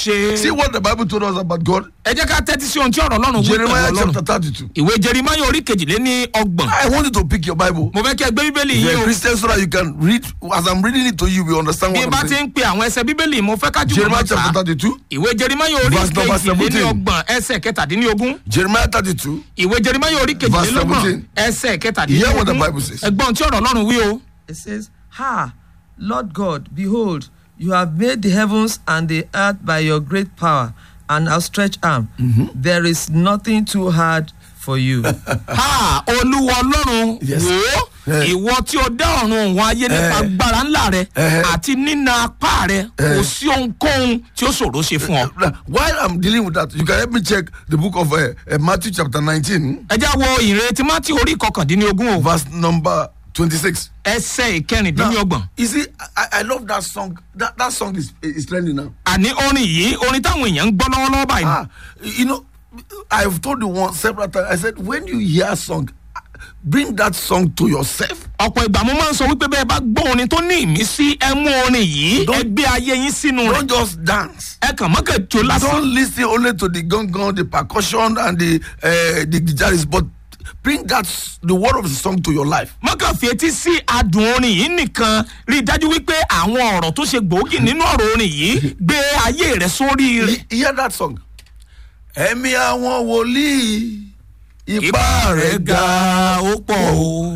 ṣe. See what the Bible told us about God? ẹ jẹ́ ká tẹ́tí sí ohun tí ọ̀rọ̀ ọlọ́run wí pẹ̀lú Jeremiah ọlọ́run. chapter 32. ìwé jerimaya orí kejìléní ọgbọ̀n. I want you to pick your Bible. mo fẹ́ kí ẹ gbé bíbélì If yìí you're a o. Christian so that you can read. As I'm reading it to you, you understand bí what n bá I'm ti saying. ń pe àwọn ẹsẹ̀ bíbélì mo fẹ́ ká jùmọ̀ Jeremiah mọ́ chapter ta. 32. ìwé jerimaya orí Verse number kejìléní 17. ọgbọ̀n ẹsẹ̀ kẹtàdínlógún. Jeremiah 32. ìwé jerimaya orí kejìlélọ́gbọ̀n 17. ẹsẹ̀ Hear what the kẹtàdínlógún. Bible says. ẹgbọ́n tí ọ̀rọ̀ ọlọ́run wí o. It says, Ha, Lord God, behold, you have made the heavens and the earth by your great power and outstretched arm. There is nothing too hard for you. ha olúwa ọlọ́run Yes. wò ó Eh. ìwọ tí o dá ọ̀run òun ayé nípa Eh. agbára ńlá rẹ Eh. àti nína apá rẹ kò sí ohunkóhun tí ó ṣòro ṣe fún ọ. Now, While I'm dealing with that, you can help me check the book of uh, uh, Matthew chapter 19, ẹ já wo ìrètí mátí orí kọkàndínlógún o verse number 26. ẹsẹ̀ Now, ìkẹrìndínlọ́gbọ̀n. you see, I, I love that song. That, that song is, is trending now. àní orin yìí orin táwọn èèyàn ń gbọ́ lọ́wọ́lọ́wọ́ báyìí. Ah, you know, I've told you once several times. I said, when you hear a song, bring that song to yourself. ọ̀pọ̀ ìgbà mo máa ń sọ wípé bẹ́ẹ̀ bá gbọ́ orin tó ní ìmísí ẹ mú orin yìí ẹ Don't- gbé ayé yín sínú rẹ̀ Don't just dance. ẹ kàn mọ́kàn tó lásán. Don't listen only to the gong gong, the percussion, and the uh, the guitarist, but bring that s- the word of the song to your life. mọ́kàn fi etí sí adùn orin yìí nìkan rí i dájú wípé àwọn ọ̀rọ̀ tó ṣe gbòógì nínú ọ̀rọ̀ orin yìí gbé ayé rẹ̀ sórí rẹ̀. He- Hear that song. Ẹ̀mí àwọn wòlíì, ipá ipá rẹ̀ rẹ̀ ga ó pọ̀ o.